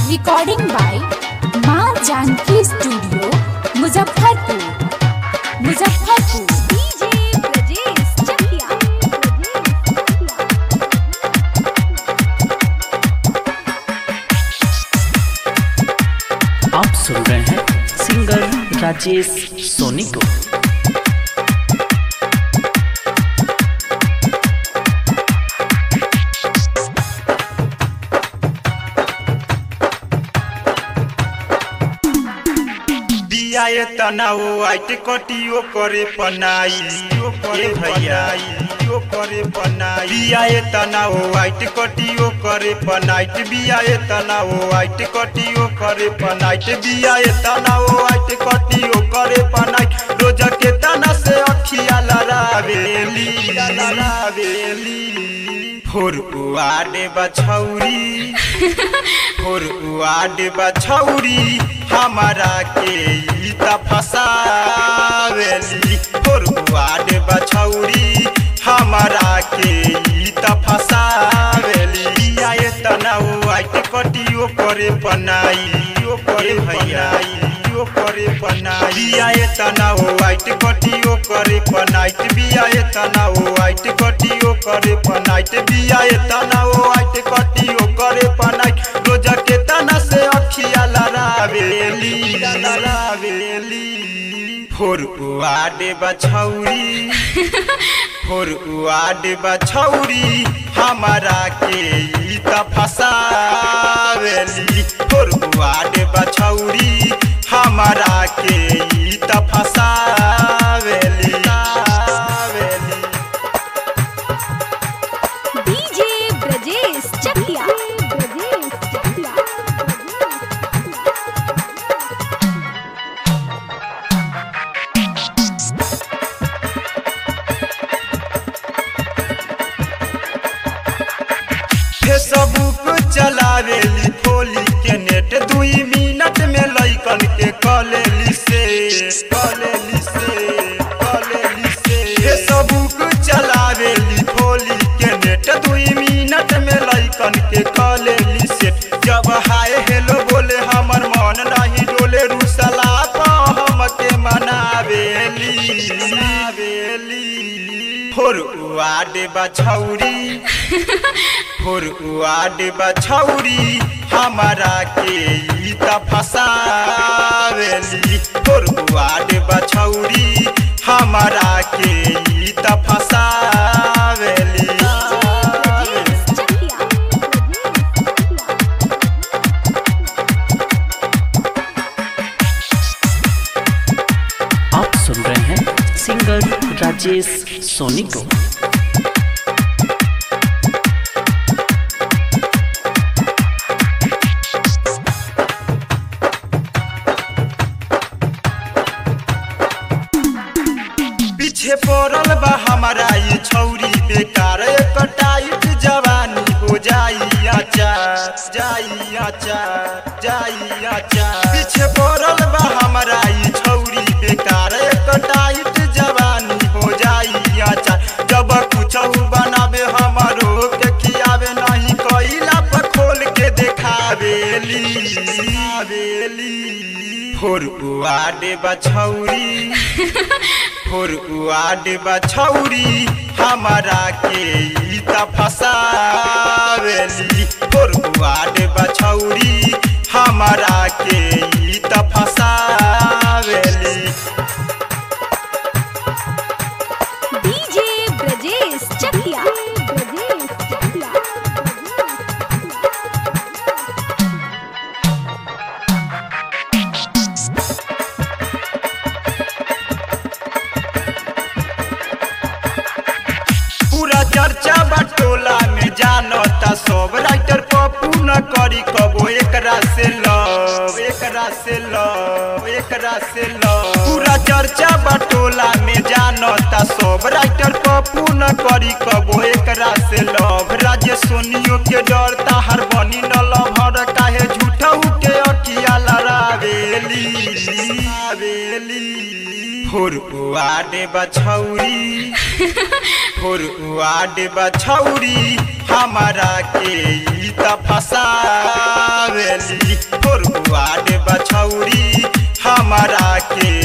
Recording by माँ Janki studio Muzaffarpur Muzaffarpur DJ Brajesh Chakiya आप सुन रहे हैं सिंगर राजेश सोनी को दिया ये तनाव आइट कटियो करे पनाई यो करे भैया यो करे पनाई दिया ये तनाव आइट कटियो करे पनाइट बिया ये तनाव आइट कटियो करे पनाइट बिया ये तनाव आइट कटियो करे पनाइट रोज के तना से अखिया लरावेली लरावेली फोर उआडे बछौरी फोर उआडे बछौरी हमारा के ई त फसावेली फोर उआडे बछौरी हमारा के ई त फसावेली आए तनाउ आइट कटियो करे पनाई यो करे भैया यो करे पनाई आए तनाउ आइट कटियो करे पनाइट बियाए तनाउ आइट कटियो करे पनाइट बियाए तनाउ आइट कटियो करे पनाइट रोज के तना से अखिया लरावेली लरावेली फोर उआडे बछौरी फोर उआडे बछौरी हमारा के ई त फसावेली फोर उआडे बछौरी हमारा के ई त फसावेली फसावेली। डीजे ब्रजेश चकिया फेसबुक चलावेली खोली के नेट दुई मिनट में लइकन के कलेली से कलेली से कलेली से फेसबुक चलावेली खोली के नेट दुई मिनट में लइकन के कलेली से जब हाय हेलो बोले हमर मन नहीं डोले रुसला पा हम के मनावेली मनावेली फोर उआडे बछौरी फोर उआडे बछौरी हमारा के ई त फसावेली फोर उआडे बछौरी हमारा के ई त फसावेली ब्रजेश चकिया आप सुन रहे हैं सिंगर राजेश सोनी को पीछे पड़ल बा हमारा ये छौरी बेकार एक टाइट जवानी हो जाई आचार जाई आचार जाई आचार पीछे पड़ल बा हमारा ये छौरी बेकार एक टाइट जवानी हो जाई आचार जब कुछ बनावे हमारो के खियावे नहीं कइला पर खोल के देखावेली आवेली फोर उआडे बछौरी फोर उआडे बछौरी हमारा के ई त फसावेली फोर उआडे बछौरी हमारा के ई त फसावेली डीजे ब्रजेश चकिया पूरा चर्चा बटोला में जानता सब राइटर पप्पू न करी कबो एकरा से लव एकरा से लव एकरा से लव पूरा चर्चा बटोला में जानता सब राइटर पप्पू न करी कबो एकरा से लव राजे सोनियो के डरता हर बनी न लभर काहे झूठऊ के अकिया लड़ावेली आवेली फोर उआडे बछौरी फोर उआडे बछौरी हमारा के ई त फसावेली फसावेली फोर बुआड बछौरी हमारा के